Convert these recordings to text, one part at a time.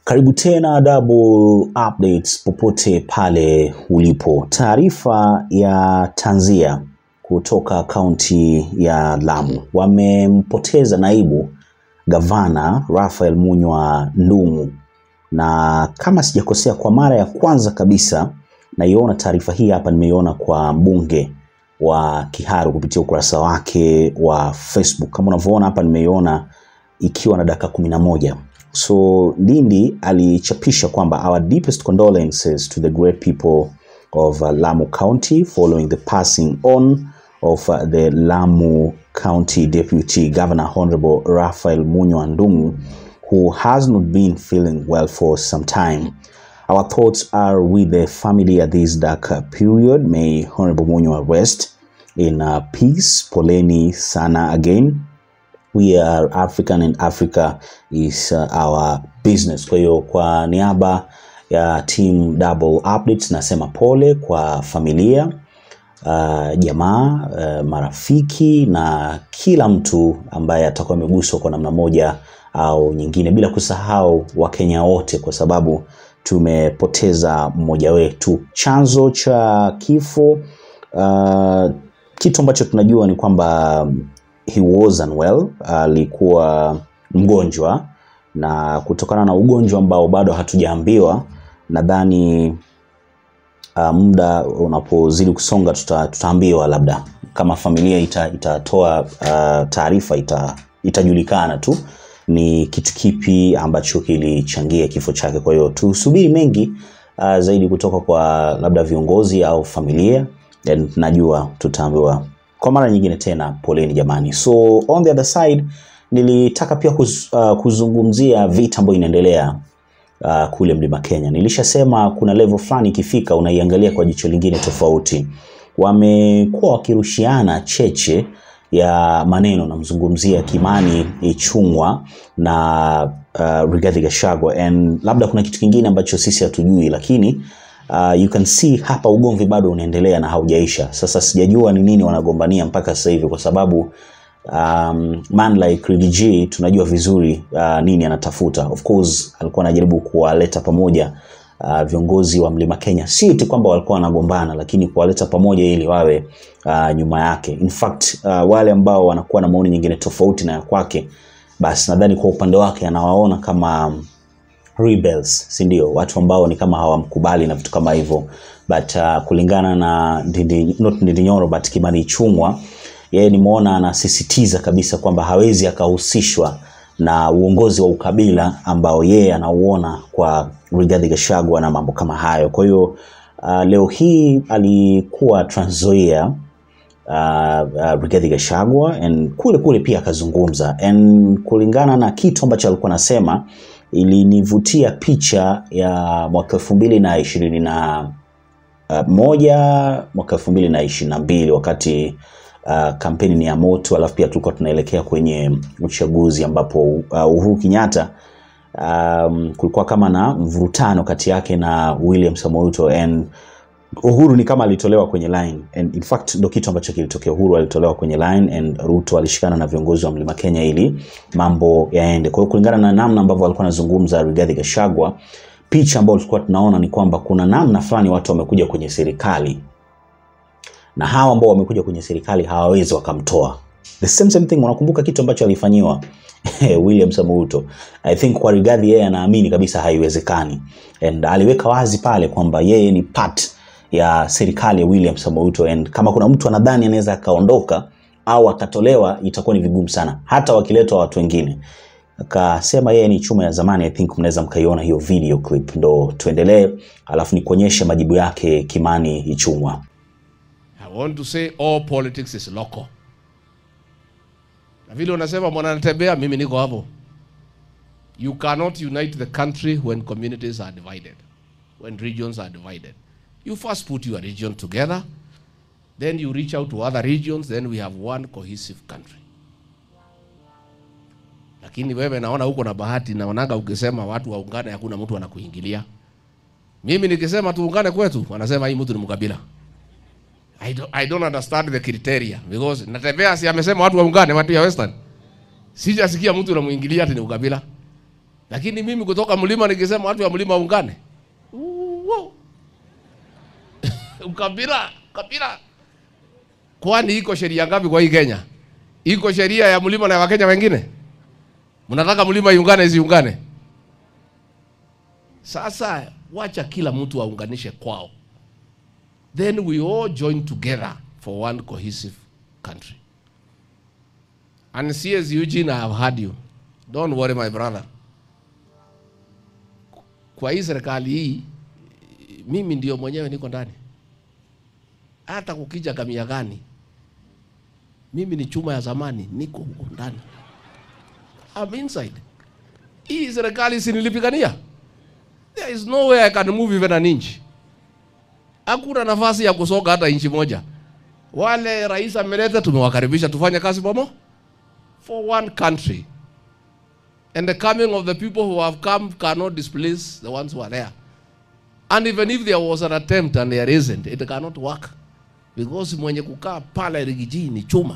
Karibu tena Double Updates popote pale ulipo. Taarifa ya tanzia kutoka kaunti ya Lamu, wamempoteza naibu gavana Raphael Munywa Ndung'u, na kama sijakosea, kwa mara ya kwanza kabisa naiona taarifa hii hapa, nimeiona kwa mbunge wa Kiharu kupitia ukurasa wake wa Facebook. Kama unavyoona hapa, nimeiona ikiwa na dakika kumi na moja. So Ndindi alichapisha kwamba our deepest condolences to the great people of uh, Lamu County following the passing on of uh, the Lamu County Deputy Governor Honorable Raphael Munywa Ndung'u who has not been feeling well for some time. Our thoughts are with the family at this dark uh, period. May Honorable Munywa rest in uh, peace. Poleni sana again we are African and Africa is uh, our business. Kwa hiyo kwa niaba ya team Double Updates nasema pole kwa familia uh, jamaa uh, marafiki na kila mtu ambaye atakuwa ameguswa kwa namna moja au nyingine, bila kusahau Wakenya wote, kwa sababu tumepoteza mmoja wetu. Chanzo cha kifo uh, kitu ambacho tunajua ni kwamba he was unwell, alikuwa mgonjwa, na kutokana na ugonjwa ambao bado hatujaambiwa, nadhani uh, muda unapozidi kusonga tuta, tutaambiwa labda kama familia ita, itatoa uh, taarifa ita, itajulikana tu ni kitu kipi ambacho kilichangia kifo chake. Kwa hiyo tusubiri mengi uh, zaidi kutoka kwa labda viongozi au familia, and najua tutaambiwa kwa mara nyingine tena poleni jamani. So on the other side nilitaka pia kuz, uh, kuzungumzia vita ambayo inaendelea uh, kule Mlima Kenya. Nilishasema kuna level fulani ikifika unaiangalia kwa jicho lingine tofauti. Wamekuwa wakirushiana cheche ya maneno, namzungumzia Kimani Ichung'wa na uh, Rigathi Gachagua, and labda kuna kitu kingine ambacho sisi hatujui, lakini Uh, you can see hapa ugomvi bado unaendelea na haujaisha. Sasa sijajua ni nini wanagombania mpaka sasa hivi, kwa sababu um, man like Ricky G tunajua vizuri uh, nini anatafuta. Of course alikuwa anajaribu kuwaleta pamoja uh, viongozi wa Mlima Kenya, si tu kwamba walikuwa wanagombana, lakini kuwaleta pamoja ili wawe uh, nyuma yake. In fact uh, wale ambao wanakuwa na maoni nyingine tofauti na ya kwake, basi nadhani kwa upande wake anawaona kama um, rebels si ndio? Watu ambao ni kama hawamkubali na vitu kama hivyo, but uh, kulingana na Ndindi, not Ndindi Nyoro but Kimani Ichung'wa, yeye nimeona anasisitiza kabisa kwamba hawezi akahusishwa na uongozi wa ukabila ambao yeye anauona kwa Rigathi Gachagua na mambo kama hayo. Kwa hiyo uh, leo hii alikuwa Trans Nzoia uh, uh, Rigathi Gachagua and kule kule pia akazungumza and kulingana na kitu ambacho alikuwa anasema ilinivutia picha ya mwaka elfu mbili na ishirini na uh, moja mwaka elfu mbili na ishirini na mbili wakati uh, kampeni ni ya moto, alafu pia tulikuwa tunaelekea kwenye uchaguzi ambapo uh, Uhuru Kenyatta um, kulikuwa kama na mvurutano kati yake na William Samoei Ruto and Uhuru ni kama alitolewa kwenye line and in fact ndo kitu ambacho kilitokea. Uhuru alitolewa kwenye line and Ruto alishikana na viongozi wa Mlima Kenya ili mambo yaende. Kwa hiyo kulingana na namna ambavyo alikuwa anazungumza Rigathi Gachagua, picha ambayo tulikuwa tunaona ni kwamba kuna namna fulani watu wamekuja kwenye serikali na hawa ambao wamekuja kwenye serikali hawawezi wakamtoa. The same same thing, unakumbuka kitu ambacho alifanyiwa William Samoei Ruto. I think kwa Rigathi yeye anaamini kabisa haiwezekani, and aliweka wazi pale kwamba yeye ni part ya serikali ya William Samoei Ruto and kama kuna mtu anadhani anaweza akaondoka au akatolewa itakuwa ni vigumu sana, hata wakiletwa watu wengine. Akasema yeye ni chuma ya zamani. I think mnaweza mkaiona hiyo video clip, ndo tuendelee, alafu nikuonyeshe majibu yake Kimani Ichung'wa. I want to say all politics is local. Na vile unasema mwanatembea, mimi niko hapo. You cannot unite the country when communities are divided, when regions are divided. You first put your region together, then you reach out to other regions, then we have one cohesive country. Lakini wewe naona huko na bahati, naonaga ukisema watu waungane, hakuna mtu anakuingilia. Mimi nikisema tuungane kwetu, wanasema hii mtu ni mkabila. I don't, I don't understand the criteria because natembea, si amesema watu waungane, watu ya Western. Sijasikia mtu anamuingilia ati ni ukabila. lakini mimi kutoka mlima nikisema watu wa mlima ungane Uwo. ukabila kabila kwani iko sheria ngapi kwa hii Kenya iko sheria ya mlima na ya wakenya wengine mnataka mlima iungane isiungane sasa wacha kila mtu aunganishe kwao then we all join together for one cohesive country and CS Eugene I have heard you don't worry my brother kwa hii serikali hii mimi ndio mwenyewe niko ndani hata kukija kamia gani mimi ni chuma ya zamani niko huko ndani I'm inside hii serikali sinilipigania there is no way I can move even an inch hakuna nafasi ya kusoga hata inchi moja wale rais ameleta tumewakaribisha tufanye kazi pamoja for one country and the coming of the people who have come cannot displace the ones who are there and even if there was an attempt and there isn't it cannot work because mwenye kukaa pale rigiji ni chuma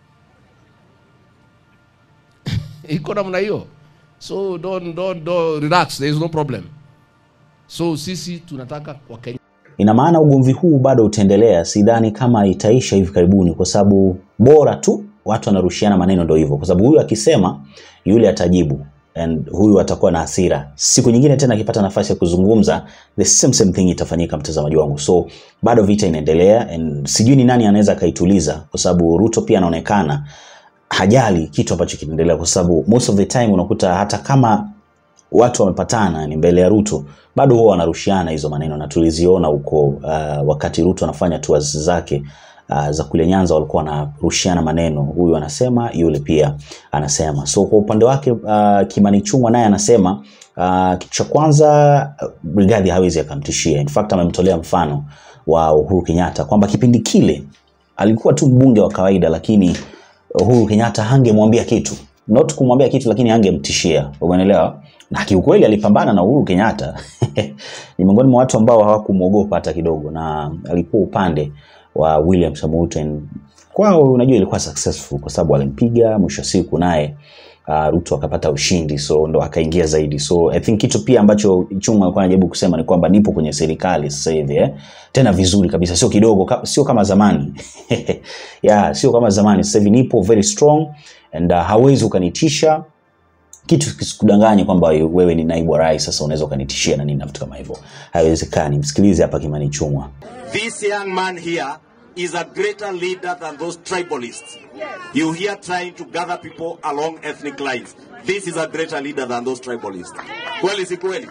iko namna hiyo so don't, don't, don't relax there is no problem so sisi tunataka wakenya Ina maana ugomvi huu bado utaendelea, sidhani kama itaisha hivi karibuni, kwa sababu bora tu watu wanarushiana maneno, ndio hivyo, kwa sababu huyu akisema yule atajibu and huyu atakuwa na hasira. Siku nyingine tena akipata nafasi ya kuzungumza, the same same thing itafanyika, mtazamaji wangu. So bado vita inaendelea and sijui ni nani anaweza akaituliza, kwa sababu Ruto pia anaonekana hajali kitu ambacho kinaendelea, kwa sababu most of the time unakuta hata kama watu wamepatana ni mbele ya Ruto, bado huwa wanarushiana hizo maneno, na tuliziona huko uh, wakati Ruto anafanya tours zake uh, za kule Nyanza, walikuwa wanarushiana maneno, huyu anasema, yule pia anasema. So kwa upande wake uh, Kimani Ichung'wah naye anasema uh, kitu cha kwanza uh, Rigathi hawezi akamtishia. In fact amemtolea mfano wa Uhuru Kenyatta kwamba kipindi kile alikuwa tu mbunge wa kawaida, lakini Uhuru Kenyatta hangemwambia kitu, not kumwambia kitu, lakini hangemtishia. Umeelewa? Na kiukweli alipambana na Uhuru Kenyatta ni miongoni mwa watu ambao hawakumwogopa hata kidogo, na alikuwa upande wa William Samoei Ruto. And Kwao unajua ilikuwa successful kwa sababu alimpiga, mwisho wa siku naye uh, Ruto akapata ushindi, so ndo akaingia zaidi. So I think kitu pia ambacho Ichung'wah alikuwa anajaribu kusema ni kwamba nipo kwenye serikali sasa hivi eh? tena vizuri kabisa, sio kidogo, ka, sio kama zamani yeah, sio kama zamani. Sasa hivi nipo very strong and uh, hawezi ukanitisha kitu kisikudanganye kwamba wewe ni naibu wa rais, sasa unaweza ukanitishia na nini na vitu kama hivyo. Haiwezekani. Msikilize hapa Kimani Ichung'wah. This young man here is a greater leader than those tribalists. You hear trying to gather people along ethnic lines. This is a greater leader than those tribalists. Kweli si kweli?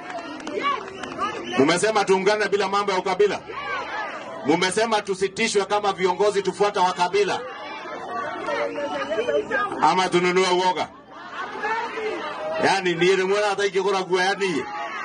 Mumesema tuungane bila mambo ya ukabila. Mumesema tusitishwe kama viongozi tufuata wa kabila, ama tununue uoga. Yani niye mwana hata ikikura gua yani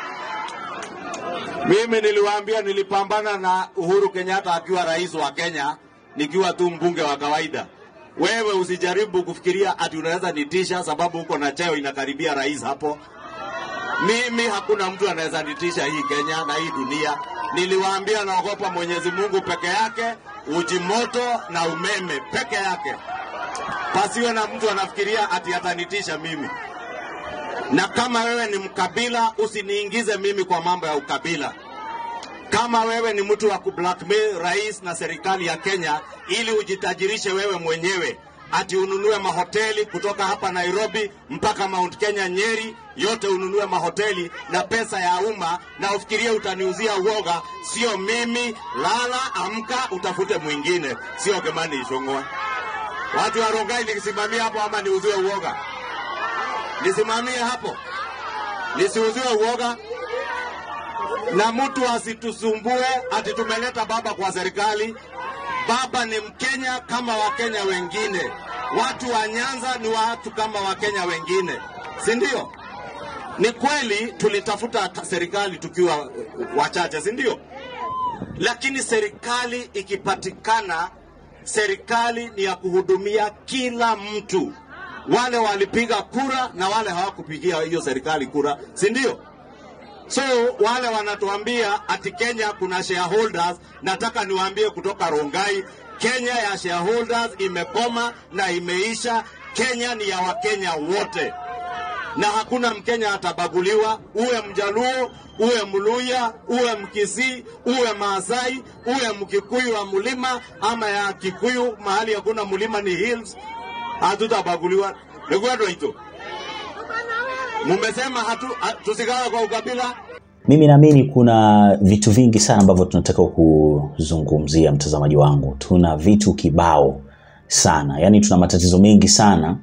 mimi niliwaambia nilipambana na Uhuru Kenyatta akiwa rais wa Kenya nikiwa tu mbunge wa kawaida. Wewe usijaribu kufikiria ati unaweza nitisha sababu uko na cheo inakaribia rais hapo. Mimi hakuna mtu anaweza nitisha hii Kenya na hii dunia. Niliwaambia naogopa Mwenyezi Mungu peke yake, uji moto na umeme peke yake. Pasiwe na mtu anafikiria ati atanitisha mimi na kama wewe ni mkabila usiniingize mimi kwa mambo ya ukabila. Kama wewe ni mtu wa kublackmail rais na serikali ya Kenya ili ujitajirishe wewe mwenyewe, ati ununue mahoteli kutoka hapa Nairobi mpaka Mount Kenya Nyeri, yote ununue mahoteli na pesa ya umma, na ufikirie utaniuzia uoga. Sio mimi. Lala, amka, utafute mwingine, sio Kimani Ichung'wah. Watu wa Rongai nikisimamia hapo ama niuziwe uoga? nisimamie hapo, nisiuziwe uoga na mtu asitusumbue ati tumeleta baba kwa serikali. Baba ni Mkenya kama Wakenya wengine, watu wa Nyanza ni watu kama Wakenya wengine, si ndio? Ni kweli tulitafuta serikali tukiwa wachache, si ndio? Lakini serikali ikipatikana, serikali ni ya kuhudumia kila mtu wale walipiga kura na wale hawakupigia hiyo serikali kura, si ndio? So wale wanatuambia ati Kenya kuna shareholders, nataka niwaambie kutoka Rongai, Kenya ya shareholders imekoma na imeisha. Kenya ni ya Wakenya wote. na hakuna Mkenya atabaguliwa, uwe Mjaluo, uwe Mluya, uwe Mkisii, uwe Maasai, uwe Mkikuyu wa mlima ama ya Kikuyu, mahali hakuna mlima ni hills, hatutabaguliwa. Nikuendo hito mumesema hatu, hatu tusigawe kwa ukabila. Mimi naamini kuna vitu vingi sana ambavyo tunataka kuzungumzia, mtazamaji wangu. Tuna vitu kibao sana, yaani tuna matatizo mengi sana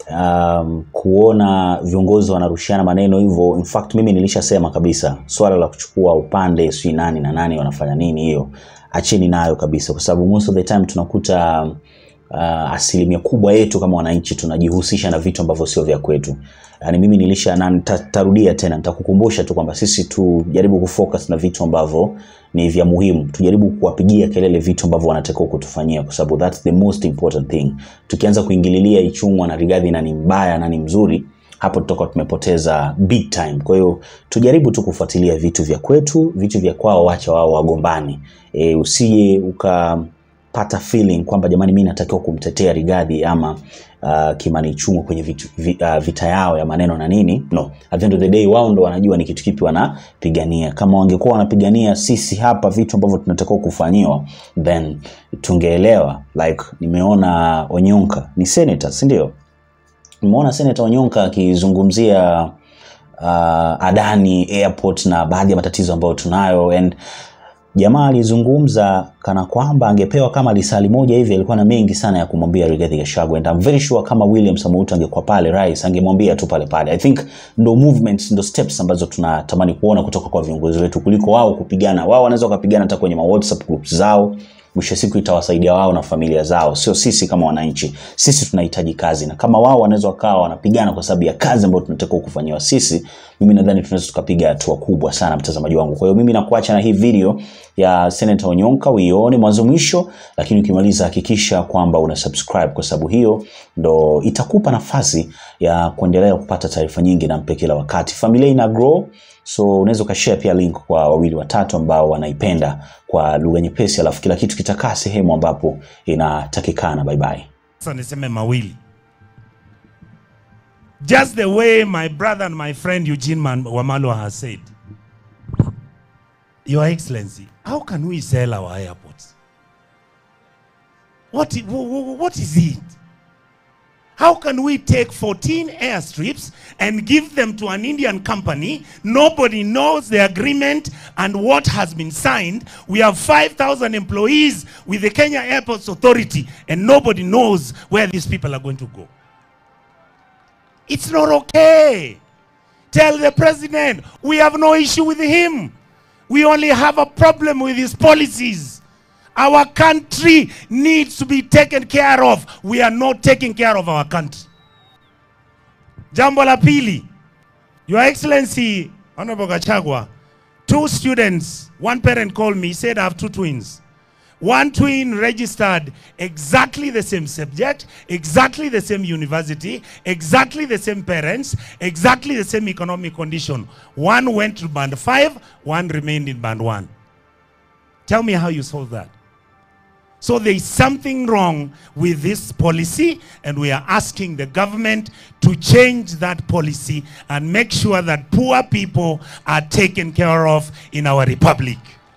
um, kuona viongozi wanarushiana maneno hivyo. In fact mimi nilishasema kabisa swala la kuchukua upande sijui nani na nani wanafanya nini, hiyo acheni nayo kabisa, kwa sababu most of the time tunakuta uh, asilimia kubwa yetu kama wananchi tunajihusisha na vitu ambavyo sio vya kwetu. Yani mimi nilisha na nitarudia tena, nitakukumbusha tu kwamba sisi tujaribu kufocus na vitu ambavyo ni vya muhimu, tujaribu kuwapigia kelele vitu ambavyo wanatakiwa kutufanyia, kwa sababu that's the most important thing. Tukianza kuingililia Ichung'wa na Rigathi na ni mbaya na ni mzuri, hapo tutakuwa tumepoteza big time. Kwa hiyo tujaribu tu kufuatilia vitu vya kwetu, vitu vya kwao, wacha wao wagombani. E, usije uka pata feeling kwamba jamani, mimi natakiwa kumtetea Rigathi ama uh, Kimani Ichung'wa kwenye vitu, vi, uh, vita yao ya maneno na nini. No, at the end of the day wao ndo wanajua ni kitu kipi wanapigania. Kama wangekuwa wanapigania sisi hapa vitu ambavyo tunatakiwa kufanyiwa, then tungeelewa. Like nimeona Onyonka ni senator, si ndio? Nimeona senator Onyonka akizungumzia uh, Adani Airport na baadhi ya matatizo ambayo tunayo and jamaa alizungumza kana kwamba angepewa kama lisali moja hivi, alikuwa na mengi sana ya kumwambia Rigathi Gachagua, and I'm very sure kama William Samoei Ruto angekuwa pale rais angemwambia tu pale pale. I think ndo movements, ndo steps ambazo tunatamani kuona kutoka kwa viongozi wetu kuliko wao kupigana. Wao wanaweza wakapigana hata kwenye ma WhatsApp groups zao mwisho siku itawasaidia wao na familia zao, sio sisi kama wananchi. Sisi tunahitaji kazi, na kama wao wanaweza wakawa wanapigana kwa sababu ya kazi ambayo tunatakiwa kufanyiwa sisi, mimi nadhani tunaweza tukapiga hatua kubwa sana, mtazamaji wangu. Kwa hiyo mimi nakuacha na hii video ya Senator Onyonka uione mwanzo mwisho, lakini ukimaliza hakikisha kwamba una subscribe, kwa sababu hiyo ndo itakupa nafasi ya kuendelea kupata taarifa nyingi na mpe kila wakati. Familia ina grow so unaweza ukashare pia link kwa wawili watatu ambao wanaipenda kwa lugha nyepesi, alafu kila kitu kitakaa sehemu ambapo inatakikana. Bye bye. Sasa niseme mawili. Just the way my brother and my friend Eugene Man Wamalwa has said. Your Excellency, how can we sell our airports? What, i- wh- wh- what is it? How can we take 14 airstrips and give them to an Indian company? Nobody knows the agreement and what has been signed. We have 5,000 employees with the Kenya Airports Authority, and nobody knows where these people are going to go. It's not okay. Tell the president we have no issue with him. We only have a problem with his policies. Our country needs to be taken care of. We are not taking care of our country. Jambo la pili, Your Excellency, Honorable Gachagua, two students, one parent called me, said I have two twins. One twin registered exactly the same subject, exactly the same university, exactly the same parents, exactly the same economic condition. One went to band five, one remained in band one. Tell me how you solve that. So there is something wrong with this policy, and we are asking the government to change that policy and make sure that poor people are taken care of in our republic.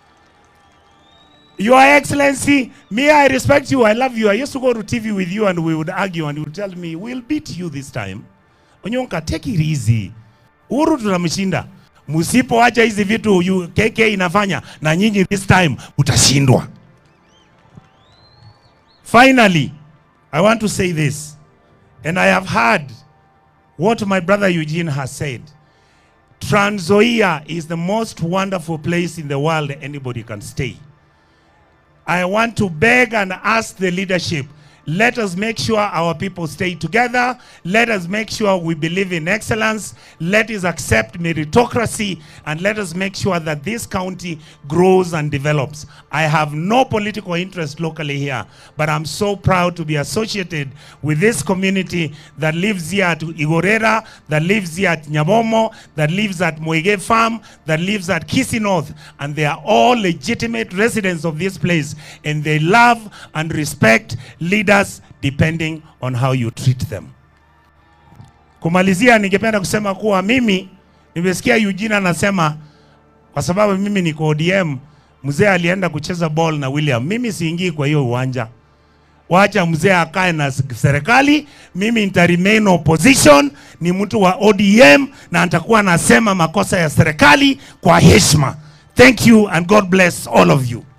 Your Excellency, me, I respect you. I love you. I used to go to TV with you and we would argue and you would tell me, we'll beat you this time. Onyonka, take it easy. Uhuru tunamshinda. Msipoacha hizi vitu yu- KK inafanya na nyinyi this time utashindwa. Finally, I want to say this, and I have heard what my brother Eugene has said. Trans Nzoia is the most wonderful place in the world anybody can stay. I want to beg and ask the leadership let us make sure our people stay together. Let us make sure we believe in excellence. Let us accept meritocracy. And let us make sure that this county grows and develops. I have no political interest locally here, but I'm so proud to be associated with this community that lives here at Igorera, that lives here at Nyabomo, that lives at Moige Farm, that lives at Kisi North. And they are all legitimate residents of this place. And they love and respect leaders depending on how you treat them. Kumalizia, ningependa kusema kuwa mimi nimesikia Eugene anasema kwa sababu mimi niko ODM, mzee alienda kucheza ball na William. Mimi siingii kwa hiyo uwanja, wacha mzee akae na serikali. Mimi nita remain opposition, ni mtu wa ODM na nitakuwa nasema makosa ya serikali kwa heshima. Thank you and God bless all of you.